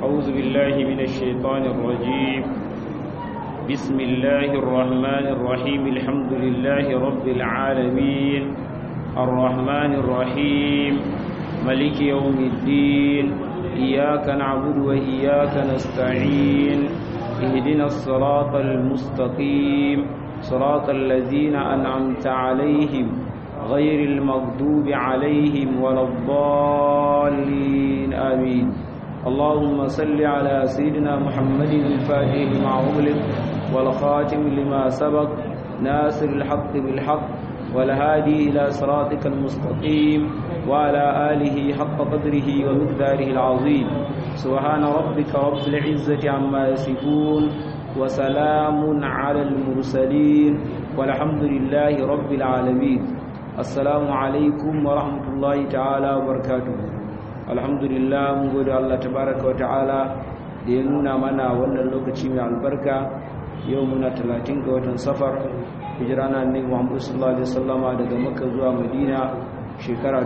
أعوذ بالله من الشيطان الرجيم بسم الله الرحمن الرحيم الحمد لله رب العالمين الرحمن الرحيم ملك يوم الدين إياك نعبد وإياك نستعين اهدنا الصراط المستقيم صراط الذين أنعمت عليهم غير المغضوب عليهم ولا الضالين آمين اللهم صل على سيدنا محمد الفاتح لما أغلق والخاتم لما سبق ناصر الحق بالحق والهادي إلى صراطك المستقيم وعلى آله حق قدره ومقداره العظيم سبحان ربك رب العزة عما يصفون وسلام على المرسلين والحمد لله رب العالمين assalamu alaikum wa rahmatullahi ta'ala wa barakatuhu alhamdulillah mun gode Allah tabaraka wa ta'ala da ya nuna mana wannan lokaci mai albarka yau muna 30 ga watan safar hijira na annabi Muhammad sallallahu alaihi wasallama daga Makka zuwa Madina shekara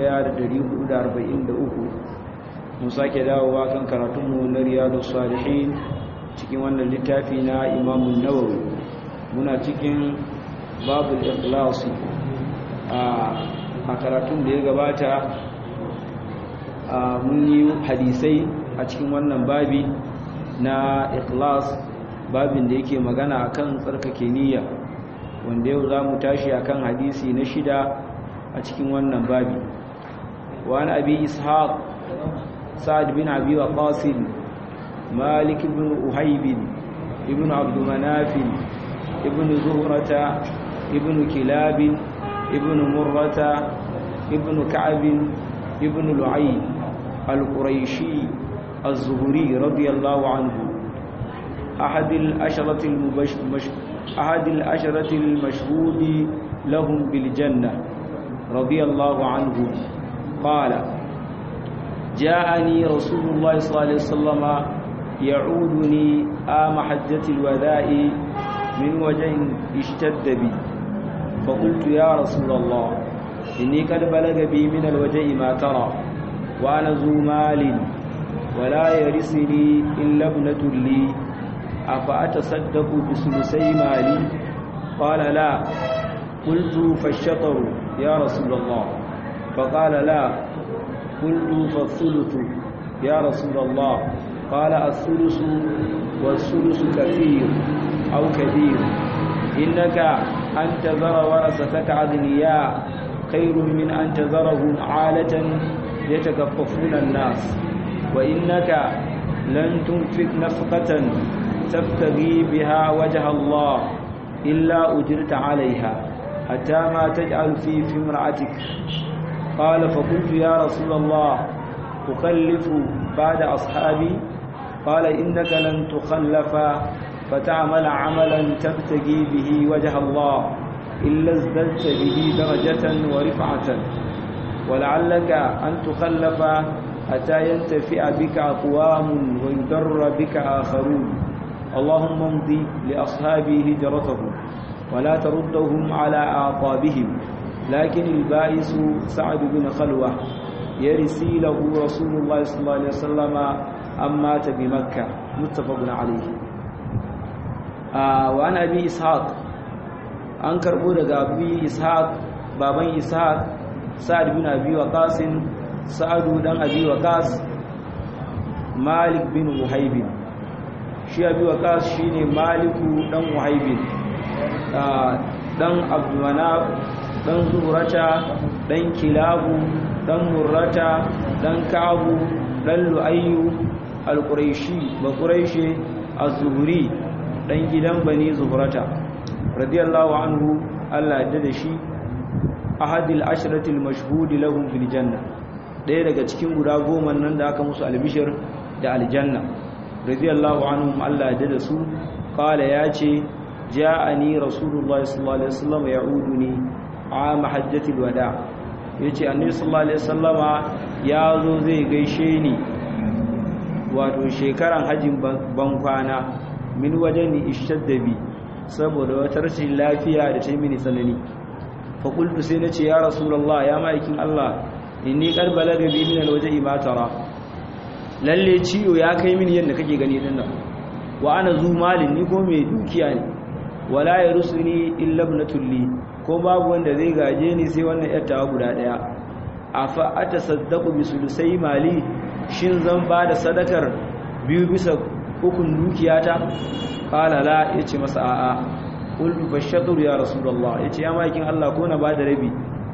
1443 mun sake dawowa kan karatunmu na Riyadus Salihin cikin wannan littafi na Imam An-Nawawi muna cikin babul ikhlas a karatun da ya gabata mun yi hadisai a cikin wannan babi na ikhlas babin da yake magana akan tsarkake niyya wanda yau za mu tashi akan hadisi na shida a cikin wannan babi wani abi ishaq sa'ad bin abi waqas malik ibn uhayb ibn abd manaf ibn zuhrata ibn kilab ابن مرة ابن كعب ابن لعي القريشي الزهري رضي الله عنه أحد الأشرة المبش... مش... أحد الأشرة المشهود لهم بالجنة رضي الله عنه قال جاءني رسول الله صلى الله عليه وسلم يعودني آم حجة الوداء من وجه اشتد بي فقلت يا رسول الله إني قد بلغ بي من الوجع ما ترى وأنا ذو مال ولا يرثني إلا ابنة لي أفأتصدق بثلثي مالي قال لا قلت فالشطر يا رسول الله فقال لا قلت فالثلث يا رسول الله قال الثلث والثلث كثير أو كثير إنك أن تذر ورثتك أغنياء خير من أن تذرهم عالة يتكففون الناس وإنك لن تنفق نفقة تبتغي بها وجه الله إلا أجرت عليها حتى ما تجعل في في امرأتك قال فقلت يا رسول الله أخلف بعد أصحابي قال إنك لن تخلف فتعمل عملا تبتغي به وجه الله إلا ازددت به درجة ورفعة ولعلك أن تخلف حتى ينتفع بك أقوام ويضر بك آخرون اللهم امضي لأصحابي هجرتهم ولا تردهم على أعقابهم لكن البائس سعد بن خلوة يرسي له رسول الله صلى الله عليه وسلم أم مات بمكة متفق عليه wa an abi ishaq an karbo daga abi ishaq baban ishaq sa'ad bin abi waqas sa'ad dan abi waqas malik bin muhaib shi abi waqas shine maliku dan muhaib dan abdulmanaf dan zuhrata dan kilabu dan murrata dan ka'bu dan lu'ayyu al-quraishi ba quraishi az-zuhri dan gidan bani zuhrata radiyallahu anhu Allah ya da shi ahadil ashratil mashhud lahum fil janna daya daga cikin guda goma nan da aka musu albishir da aljanna radiyallahu anhum Allah ya da su qala yace ja'ani rasulullahi sallallahu alaihi wasallam ya'uduni am hajjatil wada yace annabi sallallahu alaihi wasallama yazo zai gaishe ni wato shekaran hajjin bankwana min wajen ishtaddabi saboda wata rashin lafiya da ta yi mini tsanani fakultu sai na ce ya rasulallah ya ma'aikin Allah inni qad balaga bi min alwaj'i ma tara lalle ciwo ya kai mini yadda kake gani din nan wa ana zu malin ni ko mai dukiya ne wala yarusuni illa ibnatul li ko babu wanda zai gaje ni sai wannan yattawa guda daya afa atasaddaqu bi sulusai mali shin zan ba da sadakar biyu bisa ukun dukiyata qala la yace masa a'a qultu fashatur ya rasulullah yace ya makin Allah ko na ba da rabi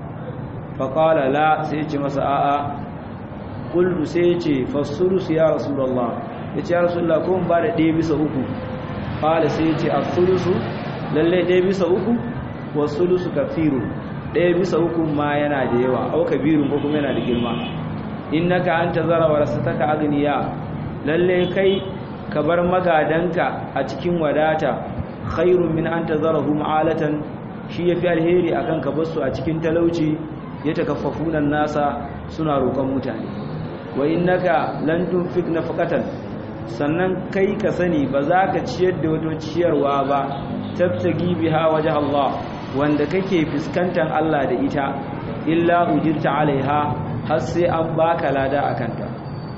fa qala la sai yace masa a'a qultu sai yace fasulus ya rasulullah yace ya rasulullah ko ba da ɗaya bisa uku qala sai yace as-sulusu lalle ɗaya bisa uku wasulusu kathirun ɗaya bisa uku ma yana da yawa au kabirun ko kuma yana da girma innaka anta zara warasataka agniya lalle kai ka bar magadanka a cikin wadata khairun min anta zarahum alatan shi yafi alheri akan ka basu a cikin talauci ya takaffafuna nasa suna roƙon mutane wa innaka lan tunfik nafaqatan sannan kai ka sani ba za ka ciyar da wato ciyarwa ba tabtagi biha wajh Allah wanda kake fuskantar Allah da ita illa ujirta alaiha har sai an baka lada akanta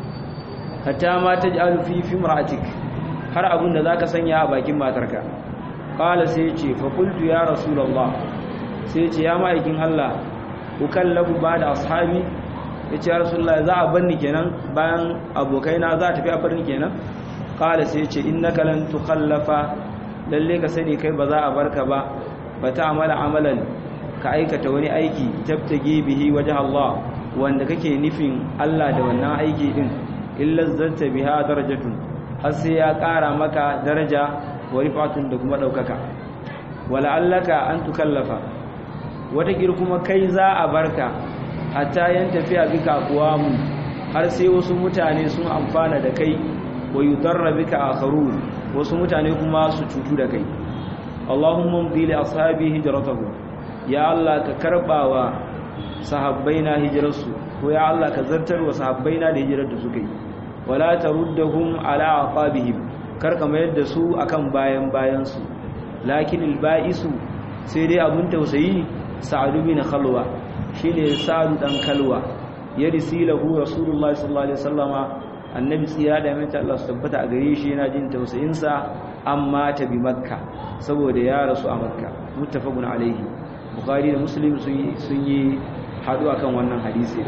hatta ma taj'alu fi fimra'atik har abin da zaka sanya a bakin matarka qala sai ya ce fa qultu ya rasulullah sai ya ce ya ma'aikin Allah ukallabu ba'da ashabi yace ya rasulullah za a banni kenan bayan abokaina za a tafi a barni kenan qala sai ya ce innaka lan tukhallafa lalle ka sani kai ba za a barka ba ba ta amala amalan ka aikata wani aiki tabtage bihi wajen Allah wanda kake nufin Allah da wannan aiki din illa zanta biha darajatun har sai ya ƙara maka daraja wa rifatun da kuma ɗaukaka wala allaka an tukallafa wata kuma kai za a barka hatta yan tafiya bika aqwamu har sai wasu mutane sun amfana da kai wa yudarra bika akharun wasu mutane kuma su cutu da kai Allahumma mdi li ashabi hijratahu ya Allah ka karbawa sahabbaina hijrarsu ko ya Allah ka zartar wa sahabbaina da hijirar da suka yi wala taruddahum ala aqabihim karka mayar da su akan bayan bayan su lakin albaisu sai dai abun tausayi sa'ad bin khalwa shine sa'ad dan kalwa ya risilahu rasulullahi sallallahu alaihi wasallama annabi tsira da mai Allah su tabbata a gare shi yana jin tausayin sa amma ta bi makka saboda ya rasu a makka muttafaqun alaihi bukhari da muslim sun yi haɗu akan wannan hadisi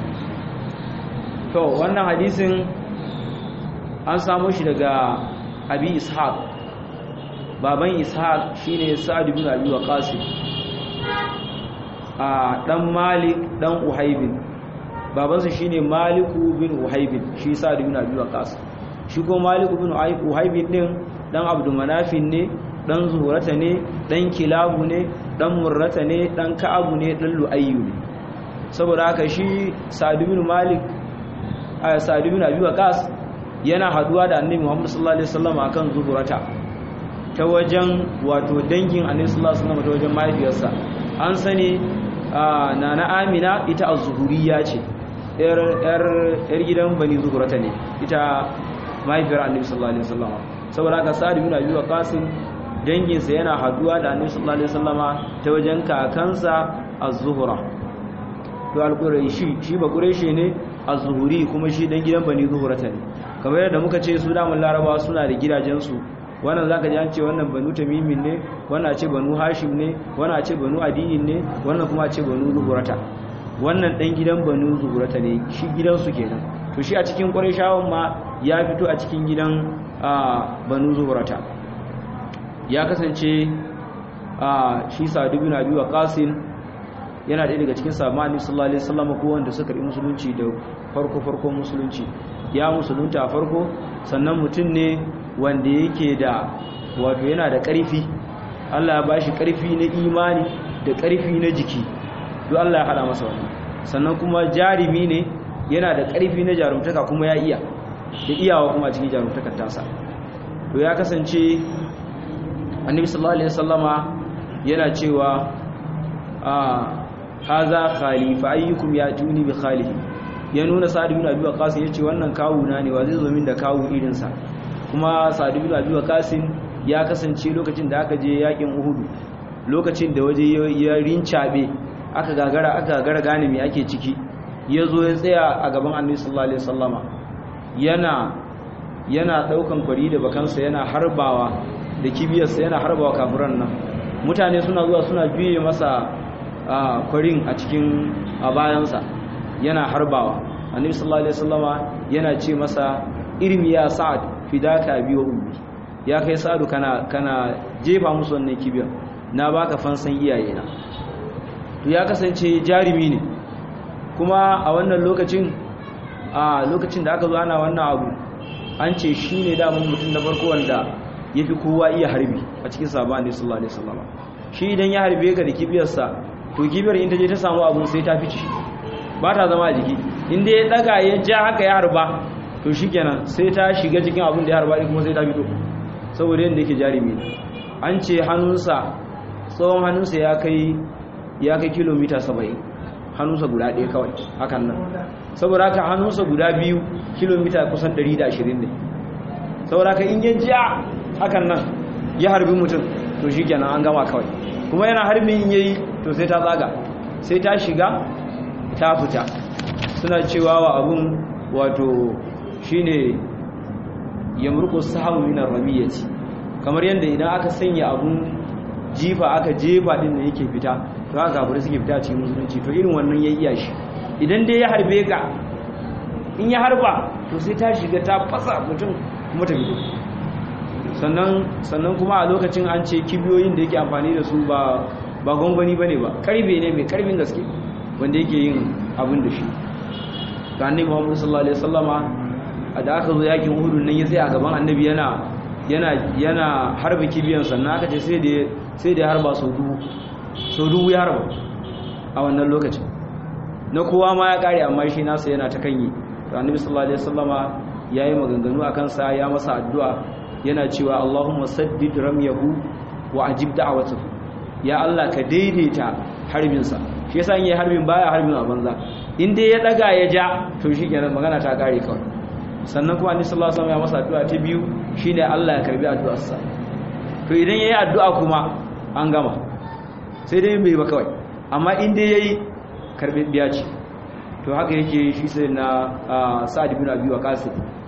to wannan hadisin an samu shi daga abi ishaq baban ishaq shine sa'ad ibn abi waqas a dan malik dan uhaybin babansa shine maliku bin uhaybin shi sa'ad ibn abi waqas shi ko maliku bin uhaybin din dan abdu manafin ne dan zuhurata ne dan kilabu ne dan murrata ne dan ka'abu ne dan lu'ayyu ne saboda haka shi sa'ad ibn malik a sa'ad ibn abi waqas yana haduwa da annabi muhammad sallallahu alaihi wasallam akan zuhurata ta wajen wato dangin annabi sallallahu alaihi wasallam ta wajen mahaifiyarsa an sani nana amina ita az-zuhuriyya ce yar yar yar gidan bani zuhurata ne ita mahaifiyar annabi sallallahu alaihi wasallam saboda haka sa'ad ibn abi waqas danginsa yana haduwa da annabi sallallahu alaihi wasallama ta wajen kakansa az-zuhra to al-quraishi shi ba quraishi ne az-zuhuri kuma shi dan gidan bani zuhrata ne kamar yadda muka ce su damun larabawa suna da gidajensu wannan zaka ji an ce wannan banu tamimin ne wannan ce banu hashim ne wannan ce banu adiyin ne wannan kuma ce banu zuhrata wannan dan gidan banu zuhrata ne shi gidansu kenan to shi a cikin qurayshawan ma ya fito a cikin gidan banu zuhrata ya kasance a shi sa'adu bin abi waqasin yana ɗaya daga cikin sahabban sallallahu alaihi wasallam ko wanda suka yi musulunci da farko farkon musulunci ya musulunta a farko sannan mutum ne wanda yake da wato yana da ƙarfi Allah ya bashi ƙarfi na imani da ƙarfi na jiki duk Allah ya hada masa wannan sannan kuma jarimi ne yana da ƙarfi na jarumtaka kuma ya iya da iyawa kuma cikin jarumtakar tasa to ya kasance annabi sallallahu alaihi wasallama yana cewa a haza khalifa ayyukum yatuni bi khalihi ya nuna sa'd ibn abi waqas yace wannan kawuna ne wa zai zo min da kawu irin sa kuma sa'd ibn abi waqas ya kasance lokacin da aka je yakin uhud lokacin da waje ya rincabe aka gagara aka gagara gane me ake ciki ya zo ya tsaya a gaban annabi sallallahu alaihi wasallama yana yana daukan kwari da bakansa yana harbawa da kibiyarsa yana harbawa kafiran nan mutane suna zuwa suna juye masa kwarin a cikin a bayansa yana harbawa annabi sallallahu alaihi wasallama yana ce masa irmi ya sa'ad fidaka bi wa ummi ya kai sa'adu kana kana jefa musu wannan kibiyar na baka fansan iyayena to ya kasance jarimi ne kuma a wannan lokacin a lokacin da aka zo ana wannan abu an ce shi ne damar mutum na farko wanda ya fi kowa iya harbi a cikin sabon ne sallallahu alaihi wasallam shi idan ya harbe ka da kibiyarsa to kibiyar in ta je ta samu abun sai ta fice ba ta zama a jiki inda ya daga ya ja haka ya harba to shikenan sai ta shiga cikin abun da ya harba kuma sai ta fito saboda yadda yake jarumi ne an ce hannunsa tsawon hannunsa ya kai ya kai kilomita saba'in hannunsa guda ɗaya kawai hakan nan saboda haka hannunsa guda biyu kilomita kusan 120 ne saboda haka in ya ja hakan nan ya harbi mutum to shi kenan an gama kawai kuma yana harbin in yayi to sai ta tsaga sai ta shiga ta fita suna cewa wa abun wato shine yamruqu sahabu min ar-ramiyati kamar yadda idan aka sanya abun jifa aka jefa din da yake fita to haka kafirai suke fita cikin musulunci to irin wannan ya iya shi idan dai ya harbe ka in ya harba to sai ta shiga ta fasa mutum kuma ta fito sannan sannan kuma a lokacin an ce kibiyoyin da yake amfani da su ba ba gwangwani bane ba karbe ne mai karbin gaske wanda yake yin abin da shi ga annabi Muhammad sallallahu alaihi wasallama da aka zo yakin Uhud nan ya tsaya a gaban annabi yana yana yana harba kibiyan sannan aka ce sai da sai da ya harba sau dubu sau dubu ya harba a wannan lokacin na kowa ma ya kare amma shi nasa yana ta kanyi to annabi sallallahu alaihi wasallama yayi maganganu akan sa ya masa addu'a yana cewa Allahumma saddid ramyahu wa ajib da'watahu ya Allah ka daidaita harbin sa shi yasa in yayi harbin baya harbin a banza in dai ya daga ya ja to shikenan magana ta kare kawai sannan kuma annabi sallallahu alaihi wasallam ya masa addu'a ta biyu shine Allah ya karbi addu'arsa to idan yayi addu'a kuma an gama sai dai bai ba kawai amma in dai yayi karbi biya ce to haka yake shi sai na Sa'ad ibn Abi Waqqas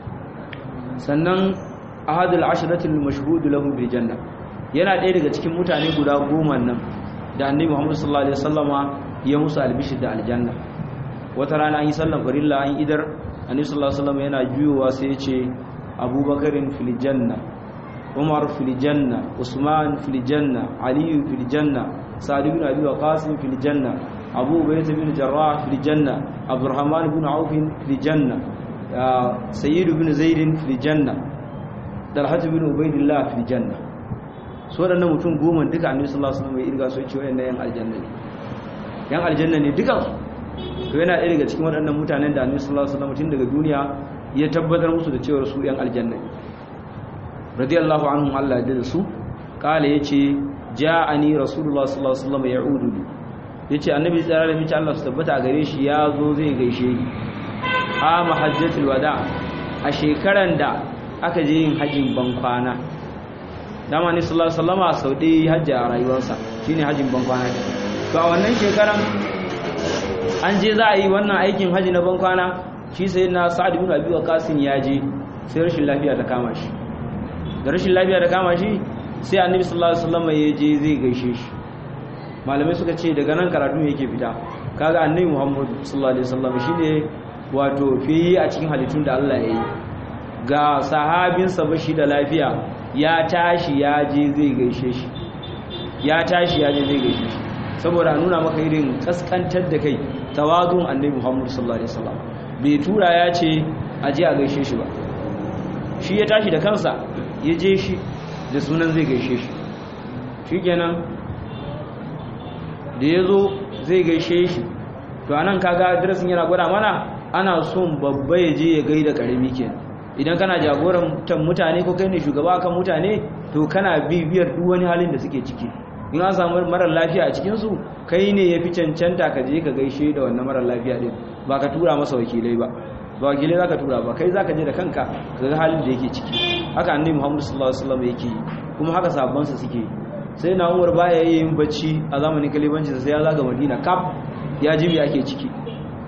sannan ahadul ashratil mashhud lahu bil janna yana ɗaya daga cikin mutane guda goma nan da annabi Muhammad sallallahu alaihi wasallama ya musu albishir da aljanna wata rana an yi sallan farilla an idar annabi sallallahu alaihi wasallama yana juyowa sai ya ce abubakarin fil janna umar fil janna usman fil janna ali fil janna sa'd ibn abi waqas fil janna abu ubaydah bin jarrah fil janna abdurrahman ibn auf fil janna sayyid ibn zaid fil janna dalhat ibn ubaydillah fil janna so da mutum goma duka annabi sallallahu alaihi wasallam ya irga so ce wayannan yan aljanna ne yan aljanna ne duka to yana ɗaya daga cikin waɗannan mutanen da annabi sallallahu alaihi wasallam tun daga duniya ya tabbatar musu da cewa su yan aljanna ne radiyallahu anhum Allah ya da su kala yace ja'ani rasulullah sallallahu alaihi wasallam ya'udu yace annabi tsara da mice Allah su tabbata a gare shi ya zo zai gaishe ni a mahajjatul wada a shekaran da aka je yin hajjin bankwana dama ni sallallahu alaihi wasallama sau ɗaya hajji a rayuwarsa shine hajjin bankwana to a wannan shekaran an je za a yi wannan aikin hajji na bankwana shi sai na sa'ad ibn abi waqas ya je sai rashin lafiya ta kama shi da rashin lafiya ta kama shi sai annabi sallallahu alaihi wasallama ya je zai gaishe shi malamai suka ce daga nan karatu yake fita kaga annabi muhammad sallallahu alaihi wasallam shine wato fiye a cikin halittun da Allah ya yi ga sahabinsa bashi da lafiya ya tashi ya je zai gaishe shi ya tashi ya je zai gaishe shi saboda nuna maka irin kaskantar da kai tawadun annabi Muhammad sallallahu alaihi wasallam bai tura ya ce a je a gaishe shi ba shi ya tashi da kansa ya je shi da sunan zai gaishe shi shikenan da ya zo zai gaishe shi to anan kaga darasin yana gwada mana ana son babba ya je ya gaida karami kenan idan kana jagoran mutane ko kai ne shugaba kan mutane to kana bibiyar duk wani halin da suke ciki in an samu marar lafiya a cikinsu kai ne ya fi cancanta ka je ka gaishe da wannan marar lafiya din ba ka tura masa wakilai ba ba wakilai za ka tura ba kai za ka je da kanka ka ga halin da yake ciki haka annabi muhammadu sallallahu alaihi wasallam yake kuma haka sabansa suke sai na umar baya yin bacci a zamanin kalibanci sai ya zaga madina kaf ya ji me ake ciki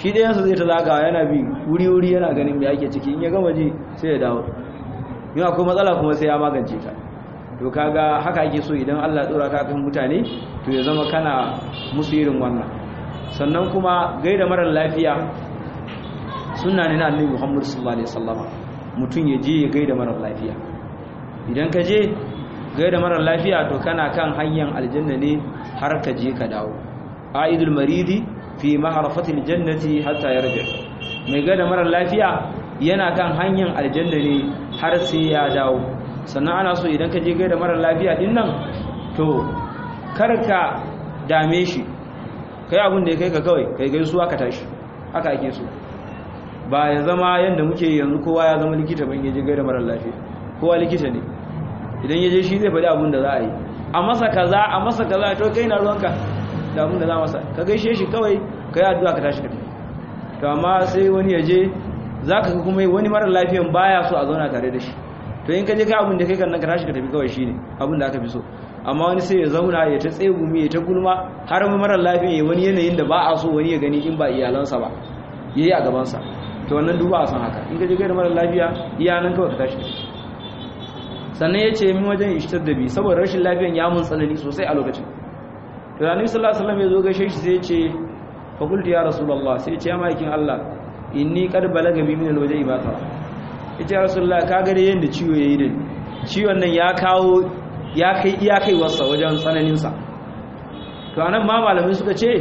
shi ɗayansu zai ta zagawa yana bi wuri-wuri yana ganin mai ake ciki in ya gama ji sai ya dawo yin akwai matsala kuma sai ya magance ta to kaga haka ake so idan Allah tsora ka kan mutane to ya zama kana musu irin wannan sannan kuma gaida marar lafiya sunna ne na annabi Muhammad sallallahu alaihi wasallam mutum ya je ya gaida marar lafiya idan ka je gaida marar lafiya to kana kan hanyar aljanna ne har ka je ka dawo aidul maridi fi maharafatil jannati hatta yarji mai gaida marar lafiya yana kan hanyar aljanna ne har sai ya dawo sannan ana so idan ka je gaida marar lafiya din nan to karka dame shi kai abin da ya kai ka kawai kai gaisuwa ka tashi haka ake so ba ya zama yadda muke yanzu kowa ya zama likita ban yaje gaida marar lafiya kowa likita ne idan yaje shi zai faɗi abin da za a yi a masa kaza a masa kaza to kai na ruwanka da abin da za masa ka gaishe shi kawai ka yi addu'a ka tashi ka tafi to amma sai wani ya je za ka kuma wani marar lafiyan baya so a zauna tare da shi to in ka je ka abin da kai kan nan ka tashi ka tafi kawai shine abin da aka fi so amma wani sai ya zauna ya ta tsegumi ya ta gulma har mu marar lafiyan ya wani yanayin da ba a so wani ya gani in ba iyalansa ba yayi a gabansa to wannan duba a san haka in ka je gaida marar lafiya iya nan kawai ka tashi ka tafi sannan ya ce min wajen ishtar da bi saboda rashin lafiyan ya mun tsanani sosai a lokacin to da annabi sallallahu alaihi wasallam ya zo gaishe shi sai ya ce fa qultu ya rasulullah sai ya ce ya maikin Allah inni qad balaga bi min alwajhi ba ta yace ya rasulullah ka ga da yanda ciwo yayi da ciwon nan ya kawo ya kai iya kai wasa wajen tsananin sa to anan ma malamai suka ce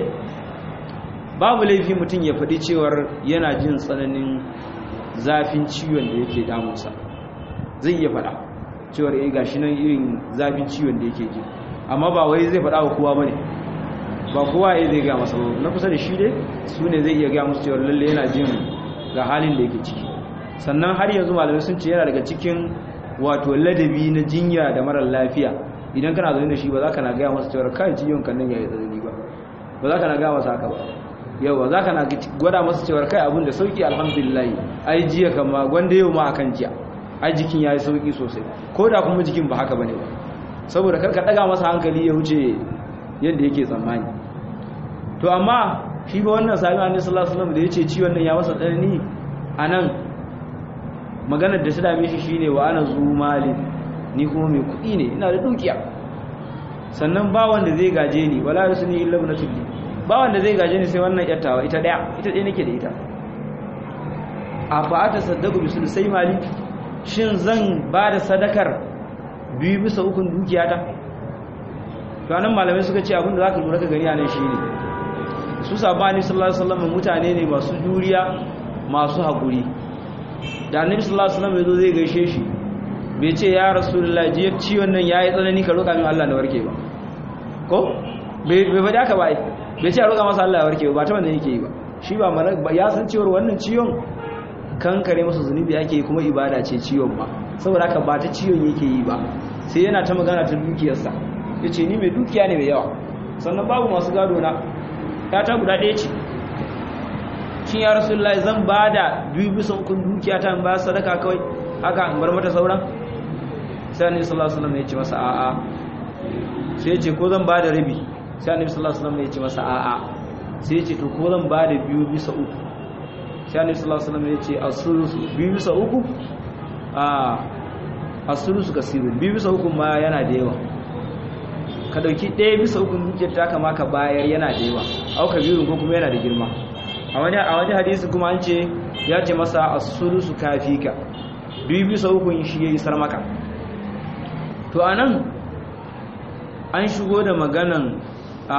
babu laifi mutum ya faɗi cewar yana jin tsananin zafin ciwon da yake damunsa zai iya faɗa cewar eh gashi nan irin zafin ciwon da yake ji amma ba wai zai faɗa wa kowa bane ba kowa ya zai ga masa na kusa da shi dai su ne zai iya ga musu cewar lalle yana jin ga halin da yake ciki sannan har yanzu malamai sun ce yana daga cikin wato ladabi na jinya da marar lafiya idan kana zaune da shi ba za ka na gaya masa cewar kai ciwon kan nan ya yi tsanani ba ba za ka na gaya masa haka ba yau ba za ka na gwada masa cewar kai abin da sauki alhamdulillah ai jiya kama gwanda yau ma akan jiya ai jikin ya yi sauki sosai ko da kuma jikin ba haka bane ba saboda karka daga masa hankali ya wuce yadda yake tsammani to amma shi ba wannan sami annabi sallallahu alaihi wasallam da yace ciwon nan ya masa tsanani anan maganar da ta dame shi shine wa ana zu malin ni kuma mai kuɗi ne ina da dukiya sannan ba wanda zai gaje ni wala yusni illa ibnatul ba wanda zai gaje ni sai wannan yattawa ita daya ita ɗaya nake da ita a fa ta saddaku bisul sai mali shin zan ba da sadakar biyu bisa ukun dukiyata to anan malamai suka ce abinda zaka lura ka gani anan shine su sabani sallallahu alaihi wasallam mutane ne masu juriya masu hakuri da annabi sallallahu alaihi wasallam yazo zai gaishe shi bai ce ya rasulullahi je ciwon nan yayi tsanani ka roka min Allah na warke ba ko bai bai faɗi haka ba ai bai ce a roka masa Allah ya warke ba ta wanda yake yi ba shi ba ya san cewa wannan ciwon kankare masa zunubi ake yi kuma ibada ce ciwon ba saboda haka ba ta ciwon yake yi ba sai yana ta magana ta dukiyarsa ya ce ni mai dukiya ne mai yawa sannan babu masu gado na ya ta guda ɗaya ce shi ya rasu lai zan ba da biyu bisa ukun dukiya ta ba sadaka kawai haka in bar mata sauran sai annabi sallallahu alaihi wasallam ya ce masa a'a sai ya ce ko zan ba da rabi sai annabi sallallahu alaihi wasallam ya ce masa a'a sai ya ce to ko zan ba da biyu bisa uku sai annabi sallallahu alaihi wasallam ya ce as-sulusu biyu bisa uku a as-sulusu kasirun biyu bisa uku ma yana da yawa ka dauki ɗaya bisa uku dukiyar ta kama ka bayar yana da yawa au kabirun ko kuma yana da girma a wani a wani hadisi kuma an ce ya ce masa as-sulusu kafika biyu bisa uku shi yayi sar maka to anan an shigo da maganan a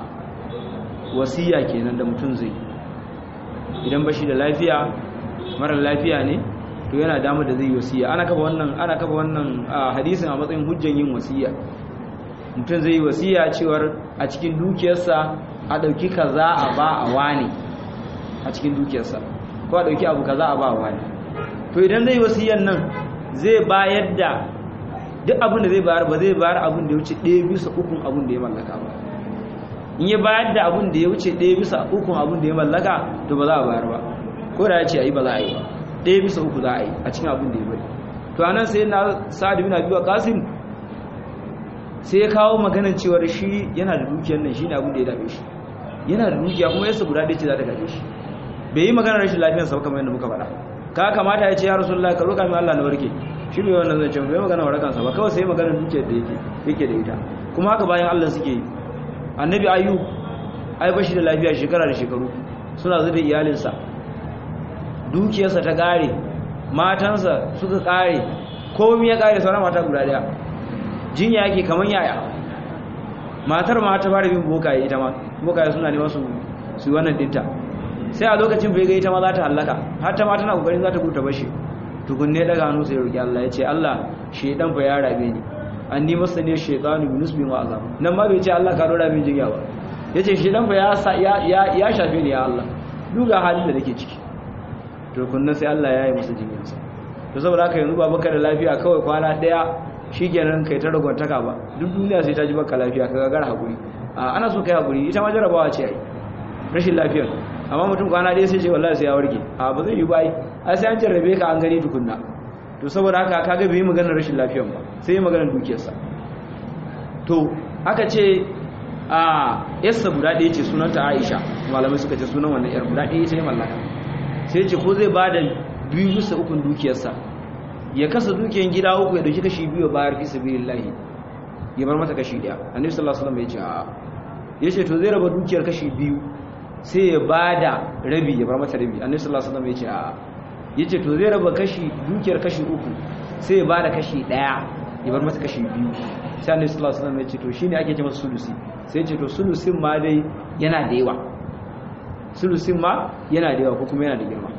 wasiya kenan da mutum zai idan bashi da lafiya mara lafiya ne to yana damar da zai yi wasiya ana kafa wannan ana kafa wannan hadisin a matsayin hujjan yin wasiya mutum zai yi wasiya cewar a cikin dukiyarsa a dauki kaza a ba a wani a cikin dukiyarsa ko a dauki abu kaza a ba a wani to idan zai yi wasiyan nan zai bayar da duk abin da zai bayar ba zai bayar abin da ya wuce ɗaya bisa ukun abin da ya mallaka ba in ya bayar da abin da ya wuce ɗaya bisa ukun abin da ya mallaka to ba za a bayar ba ko da ya ce a yi ba za a yi ba ɗaya bisa uku za a yi a cikin abin da ya bari to anan sai na sa'ad bin abi waqasim sai ya kawo maganar cewar shi yana da dukiyar nan shine abin da ya dame shi yana da dukiya kuma yasa guda ɗaya ce za ta gaje shi bai yi maganar rashin lafiyar sa kamar yadda muka faɗa ka kamata ya ce ya rasulullahi ka roƙa min Allah na warke shi bai wannan zance bai magana warakan sa ba kawai sai maganar dukiyar da yake yake da ita kuma haka bayan Allah suke yi annabi ayyub ai bashi da lafiya shekara da shekaru suna zube iyalinsa dukiyarsa ta kare matansa suka kare komai ya kare sauran mata guda daya jinya yake kaman yaya matar ma ta fara bin bokaye ita ma bokaye suna neman su su wannan dinta sai a lokacin bai ga ita ma za ta hallaka har ta ma tana kokarin za ta guta bashi tukunne daga hannu sai roki Allah ya ce Allah shedan fa ya rabe ni an ni masa ne shaytanu bi nusbin wa azab nan ma bai ce Allah ka dora min jinya ba yace shedan fa ya ya ya shafe ni ya Allah duga halin da nake ciki to kunna sai Allah ya yi masa jinyarsa to saboda haka yanzu ba baka da lafiya kawai kwana daya shikenan kai ta ragwantaka ba duk duniya sai ta ji baka lafiya ka gagara hakuri a ana so kai hakuri ita ma jarabawa ce ai rashin lafiyar amma mutum kwana daya sai ce wallahi sai ya warke a ba zai yi ba ai sai an jarrabe ka an gani tukunna to saboda haka kaga bai yi maganar rashin lafiyar ba sai yi maganar dukiyarsa to aka ce a yarsa guda ɗaya ce sunanta Aisha malamai suka ce sunan wannan yar guda ɗaya ce mallaka sai ce ko zai ba da biyu bisa ukun dukiyarsa ya kasa dukiyar gida uku ya dauki kashi biyu bayar fi sabilillahi ya bar mata kashi daya annabi sallallahu alaihi wasallam ya ce a yace to zai raba dukiyar kashi biyu sai ya bada rabi ya bar mata rabi annabi sallallahu alaihi wasallam ya ce a yace to zai raba kashi dukiyar kashi uku sai ya bada kashi daya ya bar mata kashi biyu sai annabi sallallahu alaihi wasallam ya ce to shine ake ce masa sulusi sai ya ce to sulusin ma dai yana da yawa sulusin ma yana da yawa ko kuma yana da girma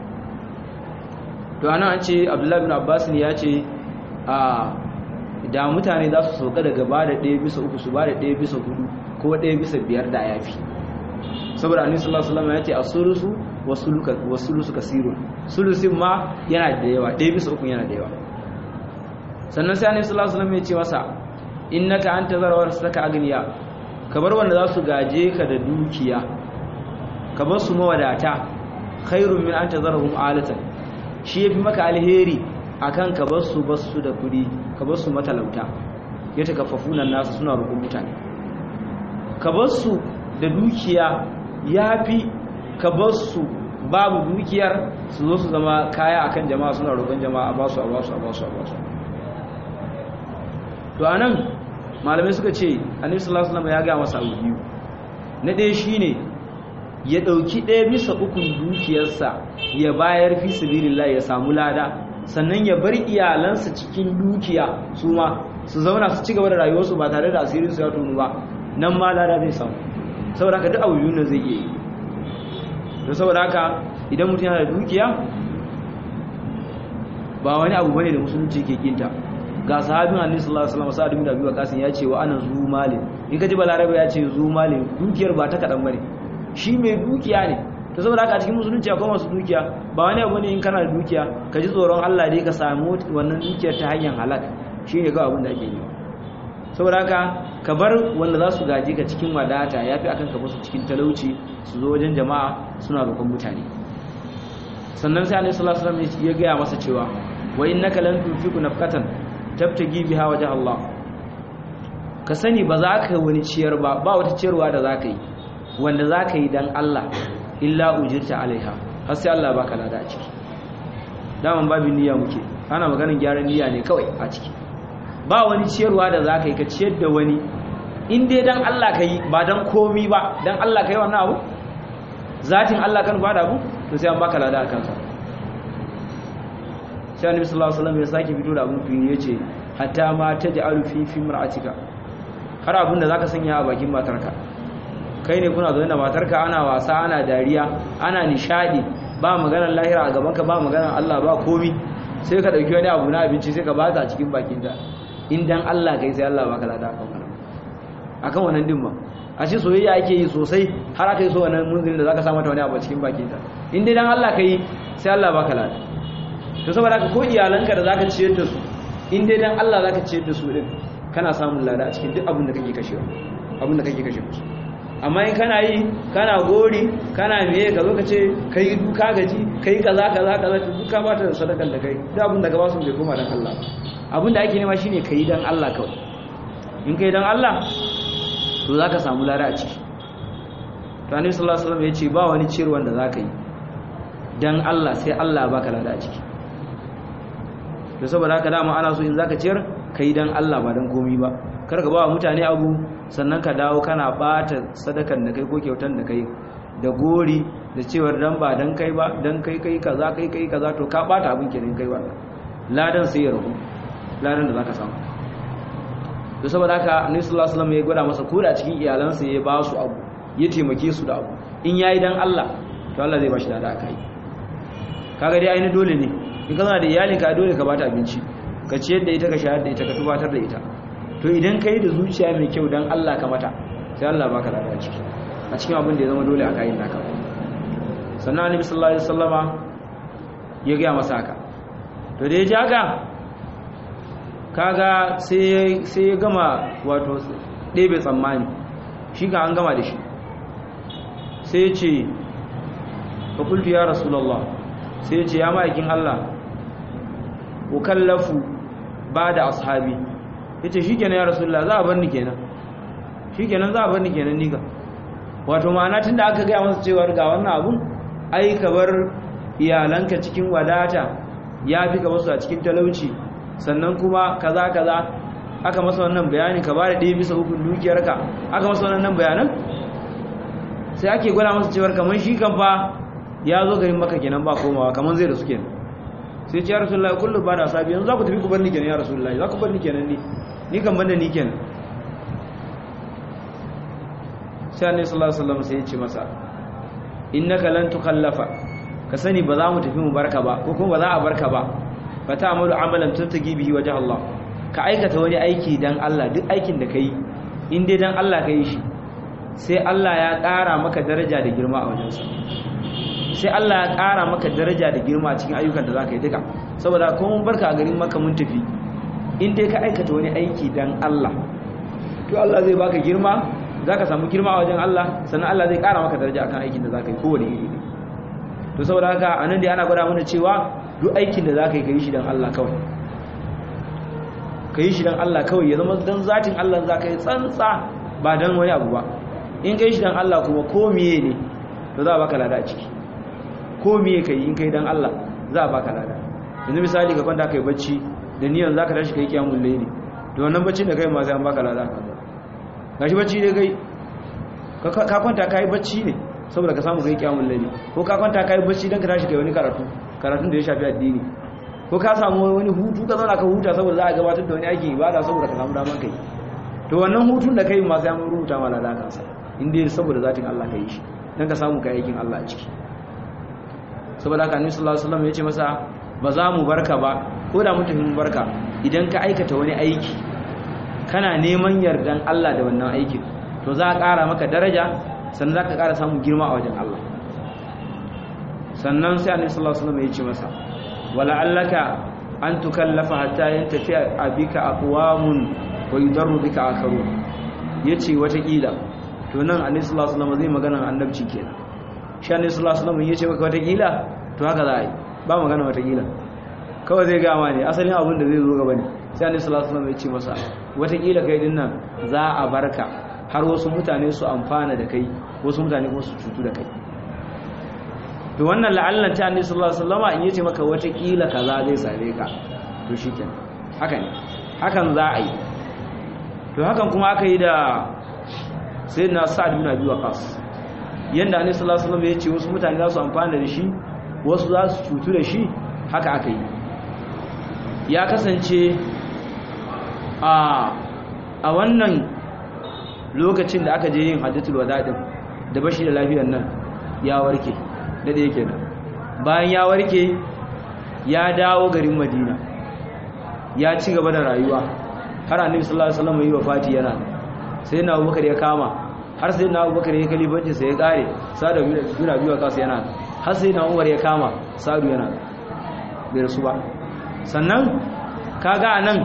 to ana an ce abdullahi bin abbas ne ya ce a da mutane za su sauka daga ba da ɗaya bisa uku su ba da ɗaya bisa hudu ko ɗaya bisa biyar da ya fi saboda annabi sallallahu alaihi wasallam ya ce asulusu wasuluka wasulusu kasirun sulusin ma yana da yawa ɗaya bisa uku yana da yawa sannan sai annabi sallallahu alaihi wasallam ya ce masa innaka anta zarwar saka agniya ka bar wanda za su gaje ka da dukiya ka bar su mawadata khairun min an tazarhum alatan shi yafi maka alheri akan ka bar su basu da kudi ka bar su matalauta ya takaffafuna nasu suna rukun mutane ka bar su da dukiya yafi ka bar su babu dukiyar su zo su zama kaya akan jama'a suna roƙon jama'a a basu a basu a basu a basu to anan malamai suka ce annabi sallallahu alaihi wasallam ya ga masa abu biyu na ɗaya shine ya ɗauki ɗaya bisa ukun dukiyarsa ya bayar fi sabilillah ya samu lada sannan ya bar iyalansa cikin dukiya su ma su zauna su ci gaba da rayuwarsu ba tare da asirin su ya tonu ba nan ma lada zai samu saboda haka duk abu biyu zai iya yi to saboda haka idan mutum yana da dukiya ba wani abu bane da musulunci ke kinta ga sahabin annabi sallallahu alaihi wasallam sa'ad bin abi waqas ya ce wa ana zu malin in ka ji balarabe ya ce zu malin dukiyar ba ta kadan bane shi mai dukiya ne ta saboda haka a cikin musulunci akwai masu dukiya ba wani abu ne in kana da dukiya ka ji tsoron Allah dai ka samu wannan dukiyar ta hanyar halak shi ne kawai abin da ake yi saboda haka ka bar wanda za su gaje ka cikin wadata ya fi akan ka basu cikin talauci su zo wajen jama'a suna roƙon mutane sannan sai annabi sallallahu alaihi wasallam ya gaya masa cewa wa innaka lan tunfiqu nafqatan tabtagi biha wajh Allah ka sani ba za ka wani ciyar ba ba wata ciyarwa da za ka yi wanda za ka yi don Allah illa ujirta alaiha har sai Allah baka lada a ciki daman babin niyya muke ana maganin gyaran niyya ne kawai a ciki ba wani ciyarwa da za ka yi ka ciyar da wani in dai don Allah ka yi ba don komi ba don Allah ka yi wannan abu zatin Allah kan bada abu to sai an baka lada a kansa sai annabi sallallahu alaihi wasallam ya sake fito da abun fili yace hatta ma taj'alu fi fi mar'atika har abun da zaka sanya a bakin matarka kai ne kuna zaune da matarka ana wasa ana dariya ana nishadi ba maganar lahira a gabanka ba maganar Allah ba komi sai ka dauki wani abu na abinci sai ka ba ta cikin bakin ta in dan Allah kai sai Allah baka lada akan wannan akan wannan din ba a ce soyayya ake yi sosai har aka yi so wannan munzilin da zaka sa mata wani abu cikin bakin ta in dai dan Allah kai sai Allah baka lada to saboda haka ko iyalanka da zaka ciyar da su in dai dan Allah zaka ciyar da su din kana samun lada a cikin duk abin da kake kashewa abin da kake kashe musu amma in kana yi kana gori kana meye ka zo ka ce kai duka gaji kai kaza kaza kaza to duka ba ta sadakar da kai duk abin da ka ba su bai koma dan Allah abin da ake nema shine kai dan Allah kawai in kai dan Allah to zaka samu lada a ciki to annabi sallallahu alaihi wasallam ya ce ba wani ciyarwa da zaka yi dan Allah sai Allah baka lada a ciki to saboda haka dama ana so in zaka ciyar kai dan Allah ba dan komai ba kar ka ba mutane abu sannan ka dawo kana bata sadakan da kai ko kyautan da kai da gori da cewar dan ba dan kai ba dan kai kai kaza kai kai kaza to ka bata abin kenan kai ba ladan sai ya rabu ladan da zaka samu to saboda haka annabi sallallahu alaihi wasallam ya gwada masa ko da cikin iyalansa ya ba su abu ya taimake su da abu in yayi dan Allah to Allah zai ba shi da aka yi kaga dai ainihin dole ne in kana da iyali ka dole ka bata abinci ka ciyar da ita ka shayar da ita ka tubatar da ita to idan kai da zuciya mai kyau dan Allah ka mata sai Allah baka da a ciki a cikin abin da ya zama dole a kayan naka sannan annabi sallallahu alaihi wasallama ya ga masa haka to da ya ji haka kaga sai sai ya gama wato ɗebe tsammani shi ga an gama da shi sai ya ce fa qultu ya rasulullah sai ya ce ya ma'aikin Allah ukallafu ba da ashabi ya ce shi kenan ya rasulullah za a bar ni kenan shi kenan za a bar ni kenan ni ka wato ma'ana tun da aka gaya masa cewar ga wannan abun ai ka bar iyalanka cikin wadata ya fi ka wasu a cikin talauci sannan kuma kaza kaza aka masa wannan bayani ka ba da ɗaya bisa hukun dukiyarka aka masa wannan bayanan sai ake gwada masa cewar kamar shi kan fa ya zo garin maka kenan ba komawa kamar zai da su kenan sai ce ya rasulullahi kullu ba da sabi yanzu za ku tafi ku bar ni kenan ya rasulullahi za ku bar ni kenan ni ni kan banda ni kenan sai annabi sallallahu alaihi wasallam sai ya ce masa innaka lan tukallafa ka sani ba za mu tafi mu barka ba ko kuma ba za a barka ba fa ta'malu amalan tuntagi bihi wajh Allah ka aikata wani aiki dan Allah duk aikin da kai in dai dan Allah kai shi sai Allah ya ƙara maka daraja da girma a wajensa sai Allah ya ƙara maka daraja da girma a cikin ayyukan da za ka yi duka saboda ko mun barka a garin maka mun tafi in dai ka aikata wani aiki dan Allah to Allah zai baka girma za ka samu girma a wajen Allah sannan Allah zai ƙara maka daraja akan aikin da za ka yi kowane iri ne to saboda haka a nan dai ana gwada mana cewa duk aikin da za ka yi ka yi shi dan Allah kawai ka yi shi dan Allah kawai ya zama dan zatin Allah za ka yi tsantsa ba dan wani abu ba in ka yi shi dan Allah kuma ko miye ne to za a baka lada a ciki ko miye kai in kai dan Allah za a baka lada yanzu misali ka kwanta kai bacci da niyan zaka tashi kai kiyamul layli to wannan baccin da kai ma sai an baka lada gashi bacci dai kai ka kwanta kai bacci ne saboda ka samu kai kiyamul layli ko ka kwanta kai bacci dan ka tashi kai wani karatu karatun da ya shafi addini ko ka samu wani hutu ka zauna ka huta saboda za a gabatar da wani aiki ibada saboda ka samu daman kai to wannan hutun da kai ma sai an rubuta ma lada kansa inda saboda zatin Allah ka yi shi dan ka samu kai aikin Allah a ciki saboda haka annabi sallallahu alaihi wasallam ya ce masa ba za mu barka ba ko da mutum mun barka idan ka aikata wani aiki kana neman yardan Allah da wannan aikin to za a ƙara maka daraja sannan za ka ƙara samun girma a wajen Allah sannan sai annabi sallallahu alaihi wasallam ya ce masa wala allaka an tukallafa hatta yantafi abika aqwamun wa yudarru bika akharun yace wata kila to nan annabi sallallahu alaihi wasallam zai magana annabci kenan shi annabi sallallahu alaihi wasallam yace maka wata kila to haka za a yi ba magana wata kila kawai zai gama ne asalin abin da zai zo gaba ne sai annabi sallallahu alaihi wasallam ya ce masa wata kila kai din nan za a barka har wasu mutane su amfana da kai wasu mutane kuma su cutu da kai to wannan la'allan ta annabi sallallahu alaihi wasallam in yace maka wata kila kaza zai same ka to shikenan haka ne hakan za a yi to hakan kuma aka yi da sayyidina sa'ad bin abi waqas yanda annabi sallallahu alaihi wasallam ya ce wasu mutane za su amfana da shi wasu za su cutu da shi haka aka yi ya kasance a a wannan lokacin da aka je yin hajjatul wada'in da bashi da lafiyar nan ya warke da da yake nan bayan ya warke ya dawo garin madina ya ci gaba da rayuwa har annabi sallallahu alaihi wasallam yi wafati yana sai na abubakar ya kama har sai na abubakar ya kalifanci sai ya kare sa'adu bin abi waqas yana har sai na umar ya kama sa'adu yana bai rasu ba sannan kaga anan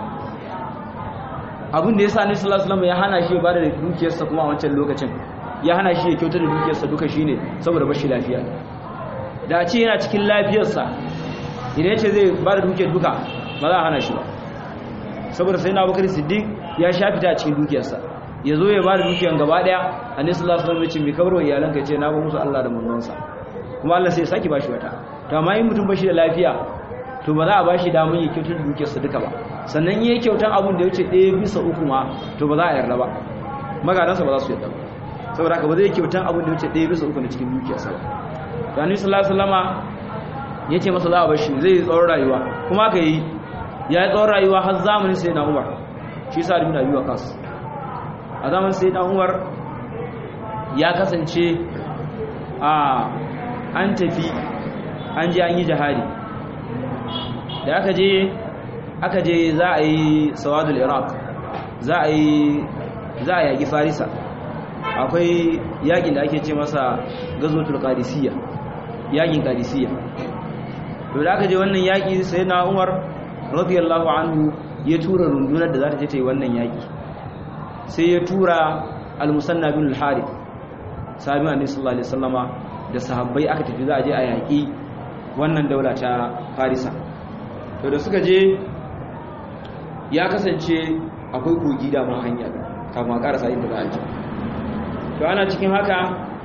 abin da yasa annabi sallallahu alaihi wasallam ya hana shi ya bada dukiyarsa kuma a wancan lokacin ya hana shi ya kyautar da dukiyarsa duka shine saboda bashi lafiya da a ce yana cikin lafiyarsa idan ya ce zai bada dukiyar duka ba za a hana shi ba saboda sai na abubakar siddiq ya sha fita a cikin dukiyarsa ya zo ya bada dukiyar gaba daya annabi sallallahu alaihi wasallam ya ce mai kabarwa iyalanka ya ce na ba musu Allah da manzonsa kuma Allah sai ya saki bashi wata to amma in mutum bashi da lafiya to ba za a bashi damar ya kyautar dukiyarsa duka ba sannan yi kyautan abin da ya wuce ɗaya bisa uku ma to ba za a yarda ba magadansa ba za su yarda ba saboda haka ba zai kyautan abin da ya wuce ɗaya bisa uku na cikin dukiyarsa ba to annabi sallallahu alaihi wasallama ya ce masa za a bashi zai yi tsawon rayuwa kuma aka yi ya yi tsawon rayuwa har zamanin sai na umar shi sa da biyu a kasu a zamanin sai na umar ya kasance a an tafi an je an yi jihari da aka je aka je za a yi sawadul iraq za a yi za a yaki farisa akwai yakin da ake ce masa gazotul qadisiyya yakin qadisiyya to da aka je wannan yaki sai na umar radiyallahu anhu ya tura rundunar da za ta je ta yi wannan yaki sai ya tura al-musanna bin al-harith sahabi annabi sallallahu alaihi wasallama da sahabbai aka tafi za a je a yaki wannan daula ta farisa to da suka je ya kasance akwai kogi da ma hanya kafin a karasa inda za a je to ana cikin haka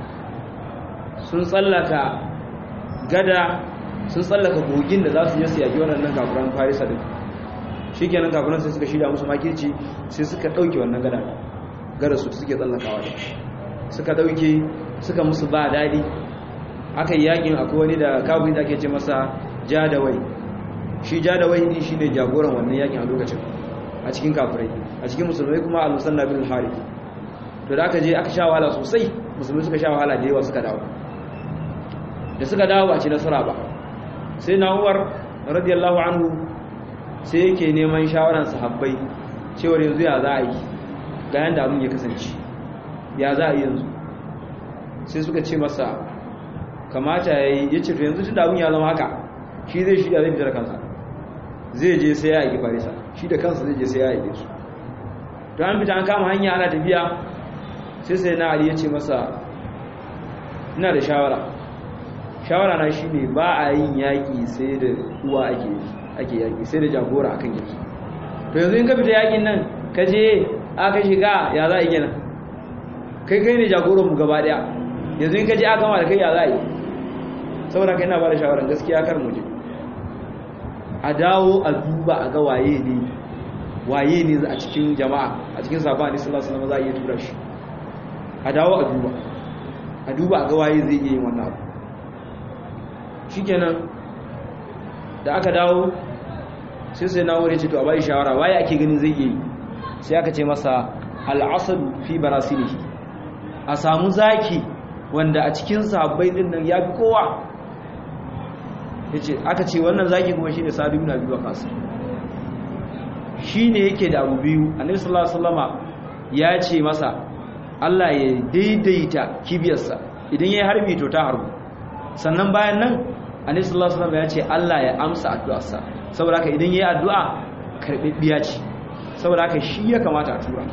sun tsallaka gada sun tsallaka kogin da za su je su yaki wannan kafiran farisa din shi kenan kafiran sai suka shirya musu makirci sai suka ɗauke wannan gada gada su suke tsallakawa da suka ɗauke suka musu ba daɗi aka yi yakin akwai wani da kafin da ake ce masa jadawai shi jadawai ne shi ne jagoran wannan yakin a lokacin a cikin kafirai a cikin musulmai kuma al-musanna bin harith to da aka je aka sha wahala sosai musulmai suka sha wahala da yawa suka dawo da suka dawo ba ci nasara ba sai na umar radiyallahu anhu sai yake neman shawaran sahabbai cewar yanzu ya za a yi ga yanda abin ya kasance ya za a yi yanzu sai suka ce masa kamata ya yi ya ce to yanzu tun da abin ya zama haka shi zai shirya zai fitar kansa zai je sai ya yi farisa shi da kansa zai je sai ya yi su to an fita an kama hanya ana tafiya sai sai na ali ya ce masa ina da shawara shawara na shi ne ba a yin yaƙi sai da uwa ake ake yaƙi sai da jagora akan yaƙi to yanzu in ka fita yaƙin nan ka je aka shiga ya za a yi gina kai kai ne jagoran mu gaba ɗaya yanzu in ka je aka gama da kai ya za a yi saboda kai na ba da shawarar gaskiya kar mu je a dawo a duba a ga waye ne waye ne a cikin jama'a a cikin sabon hadisi sallallahu alaihi wasallam za a iya tura shi a dawo a duba a duba a ga waye zai iya yin wannan abu shikenan da aka dawo sai sai na wuri ce to a bai shawara waye ake ganin zai iya yi sai aka ce masa al'asad fi barasilihi a samu zaki wanda a cikin sahabbai din nan ya fi kowa yace aka ce wannan zaki kuma shine Sa'd ibn Abi Waqqas shine yake da abu biyu Annabi sallallahu alaihi wasallama ya ce masa Allah ya daidaita kibiyarsa idan yayi harbi to ta harbu sannan bayan nan Annabi sallallahu alaihi wasallama ya ce Allah ya amsa addu'arsa saboda haka idan yayi addu'a karbibbiya ce saboda haka shi ya kamata a tura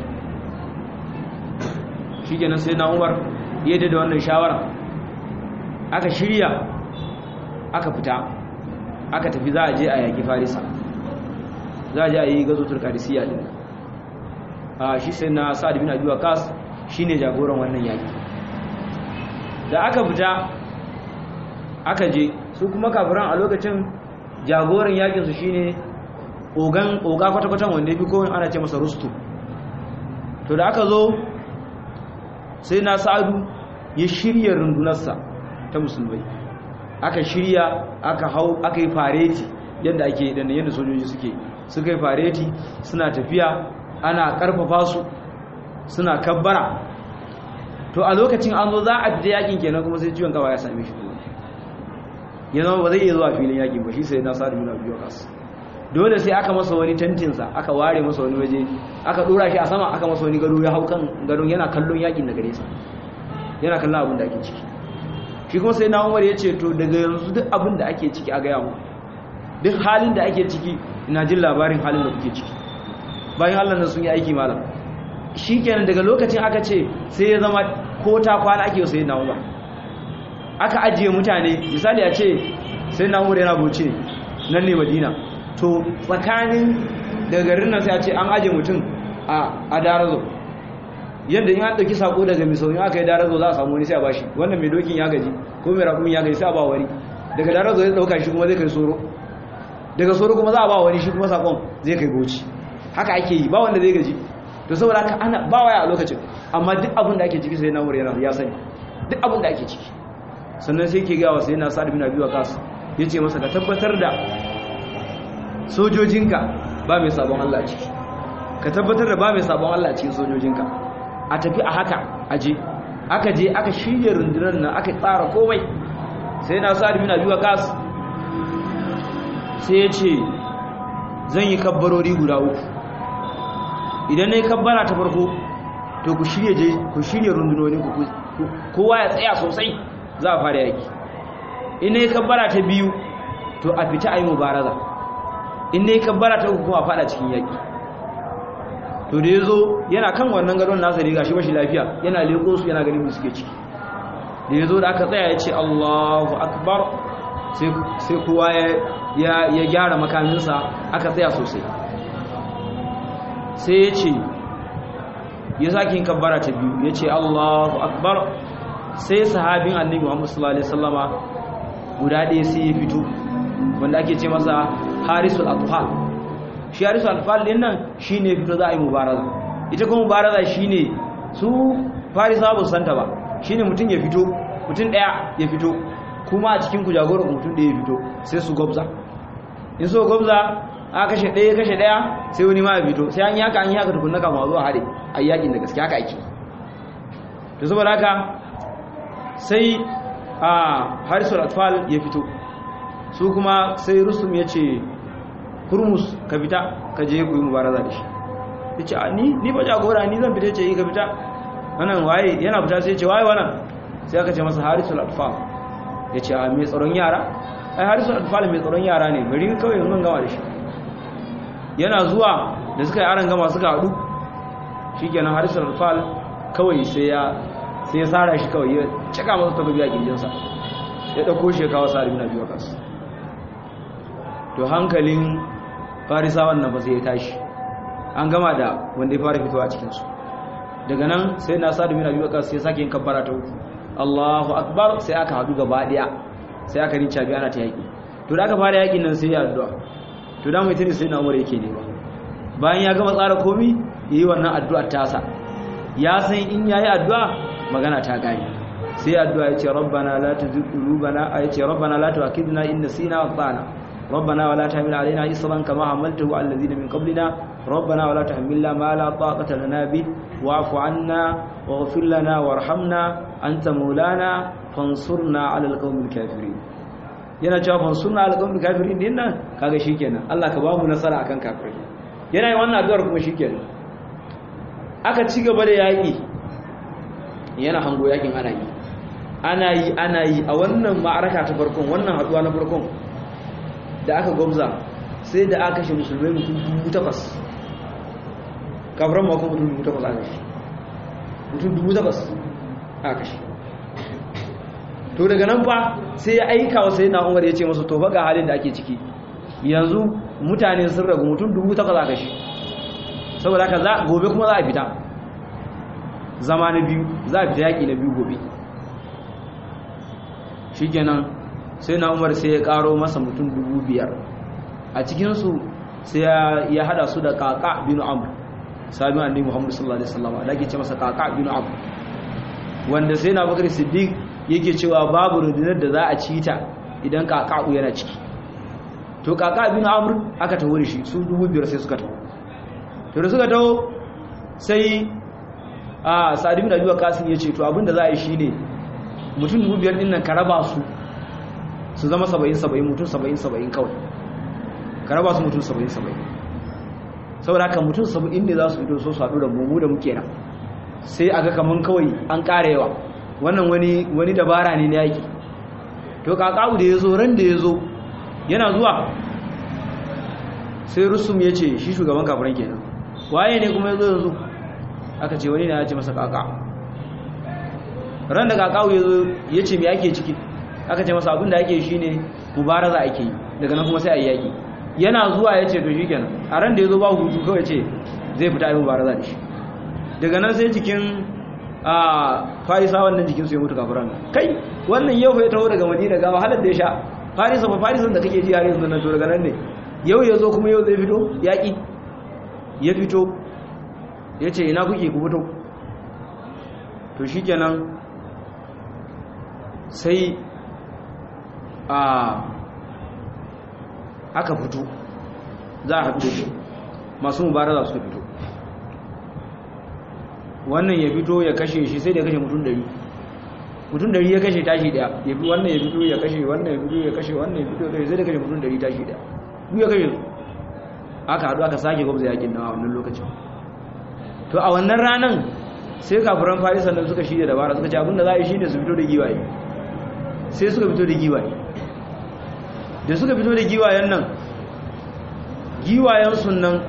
shi kenan sai na Umar ya da wannan shawara aka shirya aka fita aka tafi za a je a yaƙi farisa za a je a yi gazo turkarisiya din a shi sai na sa'ad bin abi waqas shine jagoran wannan yaƙi da aka fita aka je su kuma kafiran a lokacin jagoran yaƙin su shine ogan oga kwata-kwatan wanda bi kowai ana ce masa rustu to da aka zo sai na sa'adu ya shirya rundunarsa ta musulmai aka shirya aka hau aka yi fareti yadda ake yi ɗanda yadda sojoji suke suka yi fareti suna tafiya ana ƙarfafa su suna kabbara to a lokacin an zo za a fita yakin kenan kuma sai ciwon kawa ya same shi ya zama ba zai iya zuwa filin yakin ba shi sai na sa'adu yana biyu kasu dole sai aka masa wani tantinsa aka ware masa wani waje aka dora shi a sama aka masa wani gado ya hau kan gadon yana kallon yakin da gare sa yana kallon abin da ake ciki shi kuma sai na umar ya ce to daga yanzu duk abin da ake ciki a gaya mu duk halin da ake ciki ina jin labarin halin da kuke ciki bayan allah nan sun yi aiki malam shi kenan daga lokacin aka ce sai ya zama ko ta kwana ake sai na umar aka ajiye mutane misali a ce sai na umar yana buce nan ne madina to tsakanin daga garin nan sai a ce an ajiye mutum a darazo yadda in an ɗauki sako daga misau in aka yi darazo za a samu wani sai a bashi wannan mai dokin ya gaji ko mai rakumin ya gaji sai a ba wani daga darazo zai ɗauka shi kuma zai kai soro daga soro kuma za a ba wani shi kuma sakon zai kai goci haka ake yi ba wanda zai gaji to saboda haka ana ba waya a lokacin amma duk abin da ake ciki sai na yana ya sani duk abin da ake ciki sannan sai ke gawa sai na sa'ad bin abi waqas yace masa ka tabbatar da sojojinka ba mai sabon Allah ciki ka tabbatar da ba mai sabon Allah cikin sojojinka a tafi a haka aje aka je aka shirya rundunar nan aka tsara komai sai na sa'ad bin abi waqas sai ya ce zan yi kabbarori guda uku idan na yi kabbara ta farko to ku shirya je ku shirya rundunonin ku kowa ya tsaya sosai za a fara yaki in na yi kabbara ta biyu to a fita a yi mubaraza in na yi kabbara ta uku kuma a fada cikin yaki to da ya zo yana kan wannan gadon nasa riga shi bashi lafiya yana leko su yana ganin suke ciki da ya zo da aka tsaya ya ce allahu akbar sai kowa ya gyara makaminsa aka tsaya sosai sai ya ce ya sake yin kabbara ta biyu ya ce allahu akbar sai sahabin annabi muhammadu sallallahu alaihi wasallama guda ɗaya sai ya fito wanda ake ce masa harisul atfal shi harisul atfal din nan shine fito za a yi mubaraza ita kuma mubaraza shine su farisa ba su santa ba shine mutum ya fito mutum ɗaya ya fito kuma a cikin ku jagoran mutum ɗaya ya fito sai su gwabza in so gwabza a kashe ɗaya kashe ɗaya sai wani ma ya fito sai an yi haka an yi haka tukunna kama zuwa haɗe a yakin da gaske haka ake to saboda haka sai a harisul atfal ya fito su kuma sai rusum ya ce hurmus ka fita ka je ku yi mubaraza da shi ya ce ni ni ba jagora ni zan fita ce yi ka fita wannan waye yana fita sai ya ce waye wannan sai aka ce masa harisul atfal ya ce a mai tsaron yara ai harisul atfal mai tsaron yara ne bari kawai yanzu gama da shi yana zuwa da suka yi aron gama suka haɗu shi kenan harisul atfal kawai sai ya sai ya tsara shi kawai ya cika masa takobi a kirjinsa ya ɗauko shi ya kawo sa'ad bin abi waqas to hankalin farisawan nan ba sai ya tashi an gama da wanda ya fara fitowa a cikinsu daga nan sai na sa'ad bin abi waqas sai sake yin kabbara ta uku Allahu akbar sai aka haɗu gaba ɗaya sai aka rinca biya ana ta yaƙi to da aka fara yaƙin nan sai ya addu'a to da mai tuni sai na umar yake ne ba bayan ya gama tsara komi yayi wannan addu'ar tasa ya san in yayi addu'a magana ta gani sai addu'a yace rabbana la tuzigh qulubana ayace rabbana la tu'akhidna in nasina wa ata'na rabbana wa la tahmil alaina isran kama hamaltahu ala alladhina min qablina rabbana wa la tahmilna ma la taqata lana bi wa'fu 'anna waghfir lana warhamna anta maulana fansurna 'ala alqawmil kafirin yana cewa fansurna 'ala alqawmil kafirin din nan kaga shikenan Allah ka ba mu nasara akan kafirai yana yin wannan addu'ar kuma shikenan aka ci gaba da yaƙi yana hango yakin ana yi ana yi ana yi a wannan ma'araka ta farkon wannan haduwa na farkon da aka gwamza sai da aka kashe musulmai mutum dubu takwas kafiran makon mutum dubu takwas aka kashe mutum dubu takwas aka kashe to daga nan fa sai ya aika wa sai na umar ya ce masu to ga halin da ake ciki yanzu mutane sun ragu mutum dubu takwas aka kashe saboda haka gobe kuma za a fita zama na biyu za a fita yaƙi na biyu gobe shi kenan sai na umar sai ya ƙaro masa mutum dubu biyar a cikinsu sai ya hada su da kaka binu amr sami annabi muhammadu sallallahu alaihi wasallam da ake ce masa kaka binu amr wanda sai na bakar siddiq yake cewa babu rundunar da za a ci ta idan kaka yana ciki to kaka binu amr aka taho da shi su dubu biyar sai suka taho to da suka taho sai a sa'adu bin abuwa kasin ya ce to abinda za a yi shi ne mutum dubu biyar ɗin nan ka raba su su zama saba'in saba'in mutum saba'in saba'in kawai ka raba su mutum saba'in saba'in saboda haka mutum saba'in ne za su fito so su haɗu da mu da muke nan sai a ga kaman kawai an ƙara yawa wannan wani wani dabara ne na yaki to kakawu da ya zo ran da ya zo yana zuwa sai rusum ya ce shi shugaban kafiran kenan waye ne kuma ya zo yanzu aka ce wani na ya ce masa kaka ran da kakawu ya zo ya ce mai ake ciki aka ce masa abinda ake shi ne mubaraza ake yi daga nan kuma sai a yi yaƙi yana zuwa ya ce to shi kenan a ran da ya zo ba hutu kawai ce zai fita yi mubaraza da shi daga nan sai jikin a farisa wannan jikin su ya mutu kafiran kai wannan yau fa ya taho daga madina ga wahalar da ya sha farisa fa farisan da kake ji har yanzu nan to daga nan ne yau ya zo kuma yau zai fito yaƙi ya fito ya ce ina kuke ku fito to shi kenan sai a aka fito za a haɗu shi masu mubaraza suka fito wannan ya fito ya kashe shi sai da ya kashe mutum dari mutum dari ya kashe tashi daya ya fi wannan ya fito ya kashe wannan ya fito ya kashe wannan ya fito ya kashe sai da kashe mutum dari tashi daya duk ya kashe su aka haɗu aka sake gwamza yakin nan a wannan lokacin to a wannan ranan sai kafiran farisa nan suka shirya dabara suka ce abinda za a yi shi ne su fito da giwaye sai suka fito da giwaye da suka fito da giwayen nan giwayen sun nan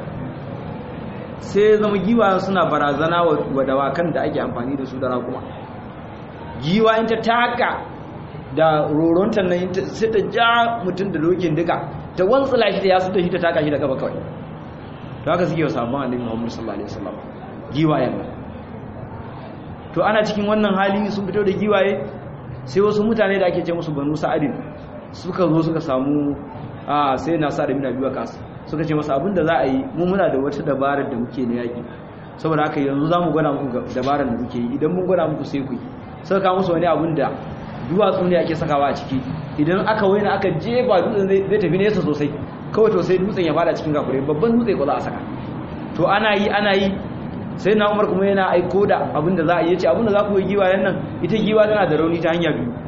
sai zama giwayen suna barazana wa dawakan da ake amfani da su da rakuma giwayen ta taka da roronta nan sai ta ja mutum da dokin duka ta wantsula shi da ya da shi ta taka shi da gaba kawai to haka suke wa sabon annabi Muhammad sallallahu alaihi wasallam giwayen nan to ana cikin wannan hali sun fito da giwaye sai wasu mutane da ake ce musu banu sa'adin suka zo suka samu a sai na sa da mina biyu kasu suka ce masa abinda za a yi mu muna da wata dabarar da muke na yaƙi saboda haka yanzu za mu gwada muku dabarar da muke yi idan mun gwada muku sai ku yi suka kawo musu wani abin da duwatsu ne ake sakawa a ciki idan aka waina aka jefa dutsen zai tafi nesa sosai kawai to sai dutsen ya fada cikin gafurai babban dutse ko za a saka to ana yi ana yi sai na umar kuma yana aiko da abin da za a yi ya ce abin da za ku yi giwayen nan ita giwa tana da rauni ta hanya biyu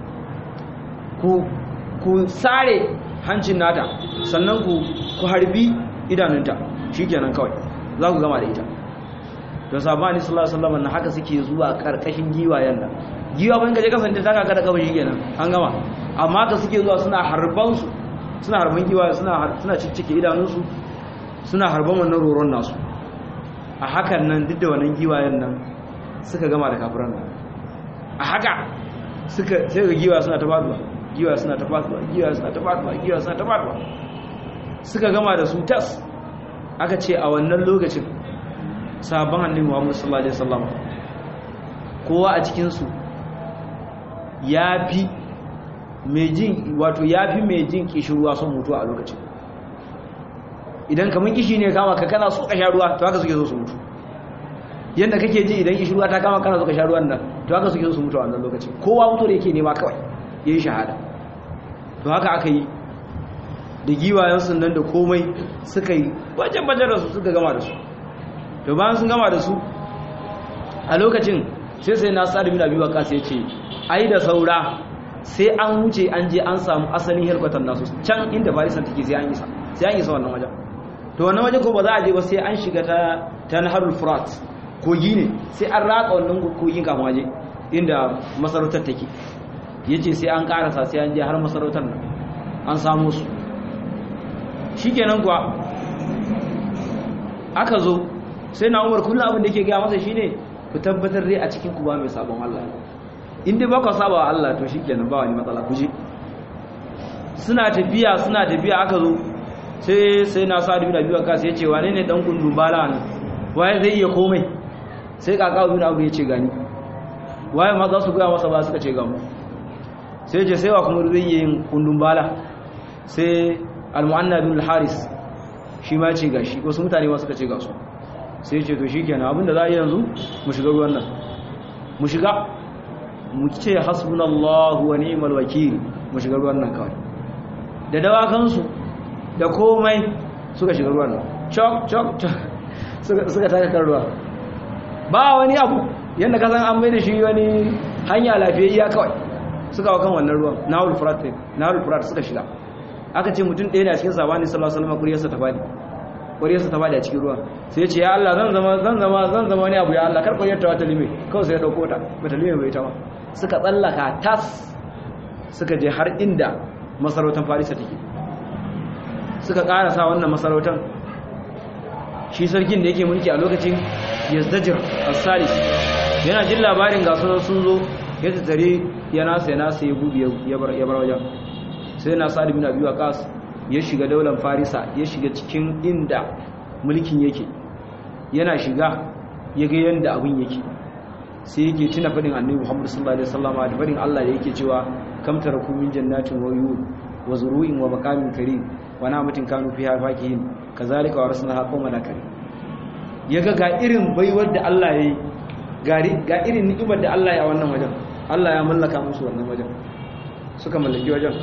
ku sare hancin nata sannan ku ku harbi idanunta shikenan kawai za ku gama da ita to sabani sallallahu alaihi wasallam na haka suke zuwa karkashin giwayen nan giwa ban kaje kasance ta kaka da kawai shikenan an gama amma ka suke zuwa suna harban su suna harban giwa suna suna ciccike idanunsu suna harban wannan roron nasu a hakan nan duk da wannan giwayen nan suka gama da kafiran nan a haka suka sai ga giwa suna ta faduwa giwa suna ta faduwa giwa suna ta faduwa giwa suna ta faduwa suka gama da su tas aka ce a wannan lokacin sabon annabi Muhammad sallallahu alaihi wasallam kowa a cikin su yafi mai jin wato yafi mai jin kishirwa son mutuwa a lokacin idan kaman kishi ne kama ka kana so ka sha ruwa to haka suke so su mutu yanda kake ji idan kishirwa ta kama kana so ka sha ruwan nan to haka suke so su mutu a wannan lokacin kowa mutu da yake nema kawai yayi shahada to haka aka yi da giwayensu nan da komai suka yi bajen-bajen da su suka gama da su to bayan sun gama da su a lokacin sai sai na sa'adu bin abi waqas ya ce ai da saura sai an wuce an je an samu asalin helkwatan nasu can inda farisan take sai an isa sai an isa wannan wajen to wannan wajen ko ba za a je ba sai an shiga ta ta naharul furat kogi ne sai an ratsa wannan kogin kafin waje inda masarautar take yace sai an karasa sai an je har masarautar nan an samu su shikenan kuwa aka zo sai na umar kullum abin da ke gaya masa shine ku tabbatar dai a cikin ku ba mai sabon Allah in dai ba ku saba wa Allah to shikenan ba wani matsala ku je suna tafiya suna tafiya aka zo sai sai na sa bin abi wakas ya ce wane ne dan kundun bala nan waye zai iya komai sai kaka bin abu ya ce gani waye ma za su gaya masa ba suka ce gamu sai ce sai wa kuma zai iya yin kundun bala sai al-mu'anna bin al-haris shi ma ce gashi wasu mutane ma suka ce ga su sai ce to shikenan abinda za a yi yanzu mu shiga ruwan nan mu shiga mu ce hasbunallahu wa ni'mal wakil mu shiga ruwan nan kawai da dawakan su da komai suka shiga ruwan nan chok chok suka suka taka kan ruwa ba wani abu yanda ka san an mai da shi wani hanya lafiyayya kawai suka wa kan wannan ruwan nahul furat nahul furat suka shiga aka ce mutum ɗaya ne a cikin sabani sallallahu alaihi wasallam kuriyarsa ta fadi kuriyarsa ta fadi a cikin ruwa sai ya ce ya Allah zan zama zan zama zan zama wani abu ya Allah kar kuriyar ta wata lime kawai sai ya dauko ta bata lime bai ta ma suka tsallaka tas suka je har inda masarautar Farisa take suka karasa wannan masarautar shi sarkin da yake mulki a lokacin Yazdajir as-Salis yana jin labarin ga sun zo ya tsare ya nasa ya nasa ya gudu ya bar wajen sai na sa'ad bin abi waqas ya shiga daular farisa ya shiga cikin inda mulkin yake yana shiga ya ga yanda abin yake sai yake tuna fadin annabi Muhammad sallallahu alaihi wasallam da fadin Allah da yake cewa kam taraku min jannatin wa uyun wa zuru'in wa maqamin karim wa na'matin kanu fiha fakihin kazalika warasnaha qauman karim yaga ga irin baiwar da Allah yayi ga irin ni'imar da Allah ya wannan wajen Allah ya mallaka musu wannan wajen suka mallaki wajen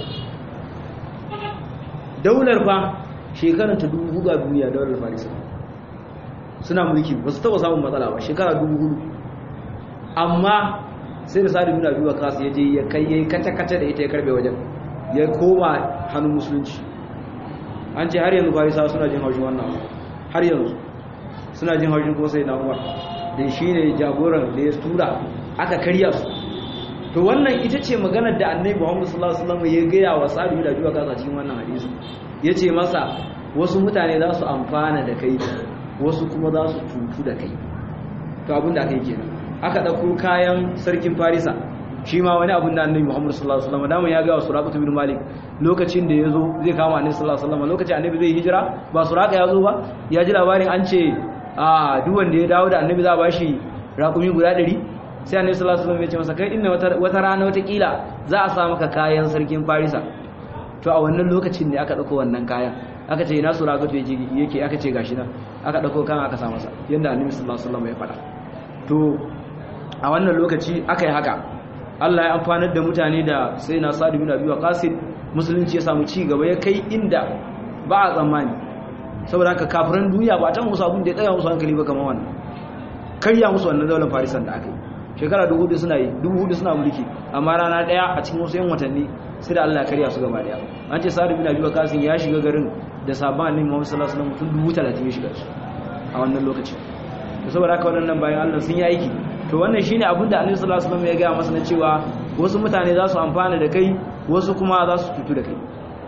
daular fa shekarar ta dubu hudu a duniya daular farisa suna mulki ba su taba samun matsala ba shekara dubu hudu amma sai da sa'adu bin abi waqas ya je ya kai yayi kace kace da ita ya karbe wajen ya koma hannun musulunci an ce har yanzu farisa suna jin haushin wannan har yanzu suna jin haushin ko sai na umar da shi ne jagoran da ya tura aka karya su to wannan ita ce maganar da annabi Muhammad sallallahu alaihi wasallam ya gaya wa Sa'd bin Abi Waqqas cikin wannan hadisi yace masa wasu mutane za su amfana da kai wasu kuma za su cutu da kai to abin da aka yi kenan aka dauko kayan sarkin Farisa shi ma wani abin da annabi Muhammad sallallahu alaihi wasallam dama ya ga wa Suraqah bin Malik lokacin da yazo zai kama annabi sallallahu alaihi wasallam lokacin annabi zai hijira ba Suraqah ya zo ba ya ji labarin an ce a duk wanda ya dawo da annabi za a bashi raƙumi guda 100 sai annabi sallallahu alaihi wasallam ya ce masa kai inna wata rana wata kila za a sa maka kayan sarkin Farisa to a wannan lokacin ne aka dauko wannan kayan aka ce ina sura gato yake aka ce gashi nan aka dauko kan aka sa masa yanda annabi sallallahu alaihi wasallam ya faɗa to a wannan lokaci aka yi haka Allah ya amfanar da mutane da sai na Sa'd bin Abi Waqqas musulunci ya samu ci gaba ya kai inda ba a tsammani saboda haka kafiran duniya ba ta musu abin da ya tsaya musu hankali ba kamar wannan karya musu wannan daular farisan da aka yi shekara dubu hudu suna yi dubu hudu suna mulki amma rana daya a cikin wasu yan watanni sai da Allah karya su gaba daya an ce sa'ad bin abi waqas ya shiga garin da sabon annabi Muhammad sallallahu alaihi wasallam mutum dubu talatin ya shiga su a wannan lokaci to saboda haka wannan bayan Allah sun yi aiki to wannan shine abin da annabi sallallahu alaihi wasallam ya ga masa na cewa wasu mutane za su amfana da kai wasu kuma za su cutu da kai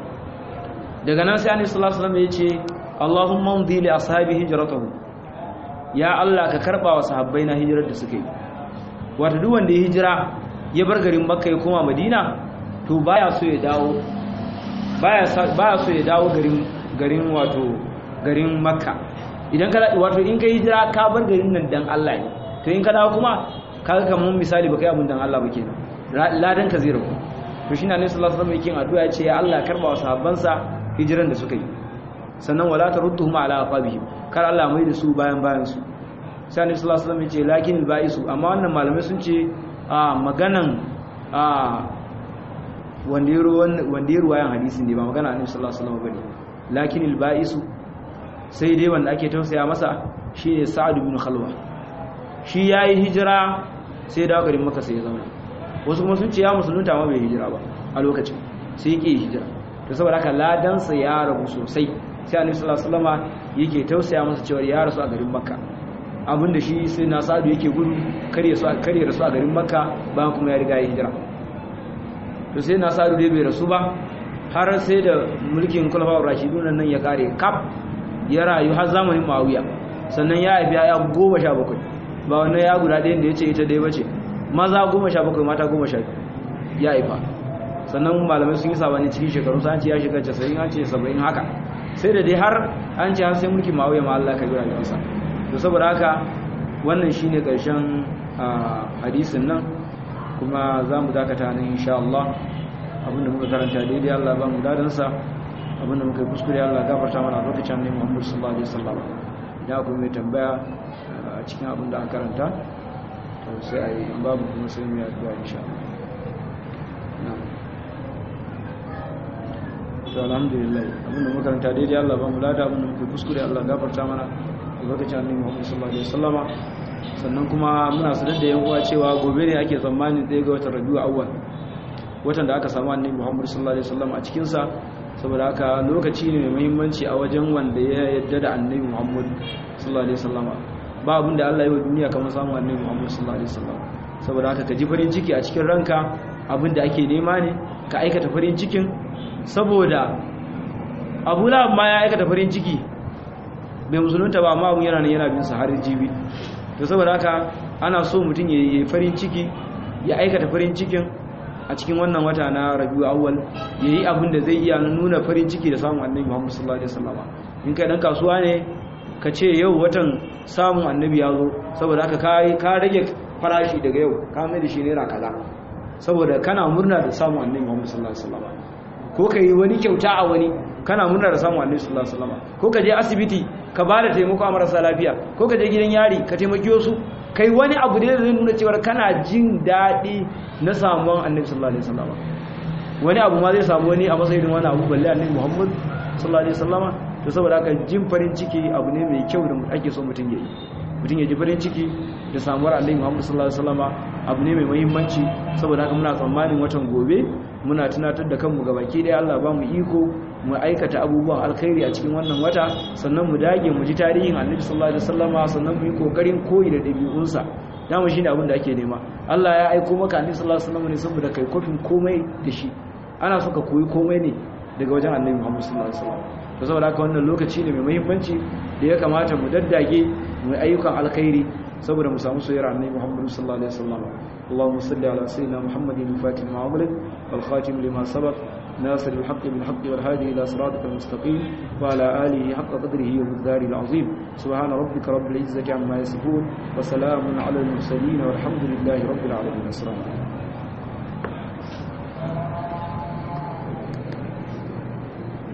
daga nan sai annabi sallallahu alaihi wasallam ya ce Allahumma umdi li ashabi hijratuhu ya Allah ka karba wa sahabbai na hijirar da suka yi wato duk wanda ya hijira ya bar garin Makka ya koma Madina to baya so ya dawo baya baya so ya dawo garin garin wato garin Makka idan ka wato in ka hijira ka bar garin nan dan Allah ne to in ka dawo kuma kaga kaman misali baka yi abun dan Allah ba kenan ladan ka zai rabu to shine Annabi sallallahu alaihi wasallam yake addu'a ya ce ya Allah karba wa sahabbansa hijiran da suka yi sannan wala tarudduhum ala aqabihim kar Allah mai da su bayan bayan su sai Annabi sallallahu alaihi wasallam ya ce lakin baisu amma wannan malamai sun ce a maganan a wanda yaro wanda yaro wayan hadisin ne ba magana Annabi sallallahu alaihi wasallam bane lakin baisu sai dai wanda ake tausaya masa shine Sa'ad ibn Khalwa shi yayi hijira sai da garin Makka sai ya zama wasu kuma sun ce ya musulunta ma bai hijira ba a lokacin sai yake hijira to saboda haka ladansa ya rabu sosai sai annabi sallallahu alaihi wasallam yake tausaya masa cewa ya rasu a garin makka abinda shi sai na sadu yake gudu kare su kare rasu a garin makka ba kuma ya riga ya hijira to sai na sadu dai bai rasu ba har sai da mulkin khulafa'ur rashidun nan ya kare kaf ya rayu har zamanin muawiya sannan ya haifi ya goma sha bakwai ba wannan ya guda ɗayan da ya ce ita dai bace maza goma sha bakwai mata goma sha ya haifa sannan malamai sun yi sabani cikin shekaru sa an ce ya shiga 90 an ce 70 haka sai da dai har an ce har sai mulki ma'auya ma Allah ka jira da kisa to saboda haka wannan shine karshen hadisin nan kuma za mu dakata nan insha Allah abinda muka karanta daidai Allah ba mu dadan sa abinda muka kuskure Allah gafarta mana a lokacin ne Muhammad sallallahu alaihi wasallam da ku mai tambaya a cikin abin da aka karanta to sai ayi babu kuma sai mu yi addu'a insha Allah to alhamdulillah abinda makaranta daidai Allah ba mu lada abinda muke kuskure Allah gafarta mana albarkacin annabi Muhammad sallallahu alaihi wasallama sannan kuma muna sanar da yan uwa cewa gobe ne ake tsammanin ɗaya ga watan Rabiul Awwal watan da aka samu annabi Muhammad sallallahu alaihi wasallama a cikin sa saboda haka lokaci ne mai muhimmanci a wajen wanda ya yadda da annabi Muhammad sallallahu alaihi wasallama ba abin da Allah ya yi wa duniya kamar samun annabi Muhammad sallallahu alaihi wasallam saboda haka ka ji farin ciki a cikin ranka abin da ake nema ne ka aikata farin cikin saboda abu lahab ma ya aikata farin ciki bai musulunta ba amma abun yana nan yana bin sa har jibi to saboda haka ana so mutum ya yi farin ciki ya aikata farin cikin a cikin wannan wata na rabiu awwal ya yi abin da zai iya nuna farin ciki da samun annabi muhammad sallallahu alaihi wasallam in kai dan kasuwa ne ka ce yau watan samun annabi ya zo saboda haka ka rage farashi daga yau ka mai da shi naira kaza saboda kana murna da samun annabi Muhammad sallallahu alaihi wasallam ko ka yi wani kyauta a wani kana murna da samun annabi sallallahu alaihi wasallam ko ka je asibiti ka ba da taimako a marasa lafiya ko ka je gidan yari ka taimaki wasu kai wani abu da zai nuna cewa kana jin daɗi na samuwan annabi sallallahu alaihi wasallam wani abu ma zai samu wani a matsayin wani abu balle annabi Muhammad sallallahu alaihi wasallam to saboda haka jin farin ciki abu ne mai kyau da ake so mutum ya yi mutum ya ji farin ciki da samuwar annabi Muhammad sallallahu alaihi wasallam abu ne mai muhimmanci saboda haka muna tsammanin watan gobe muna tunatar da kanmu ga baki ɗaya Allah ba mu iko mu aikata abubuwan alkhairi a cikin wannan wata sannan mu dage mu ji tarihin annabi sallallahu alaihi wasallama sannan mu yi kokarin koyi da ɗabi'unsa dama shine abin da ake nema Allah ya aiko maka annabi sallallahu alaihi wasallam ne saboda kai kofin komai da shi ana so ka koyi komai ne daga wajen annabi Muhammad sallallahu alaihi wasallam to saboda haka wannan lokaci ne mai muhimmanci da ya kamata mu daddage mu ayyukan alkhairi saboda mu samu soyayyar annabi Muhammad sallallahu alaihi wasallam اللهم صل على سيدنا محمد الفاتح لما أغلق والخاتم لما سبق ناصر الحق بالحق والهادي إلى صراطك المستقيم وعلى آله حق قدره ومقداره العظيم سبحان ربك رب العزة عما يصفون وسلام على المرسلين والحمد لله رب العالمين السلام عليكم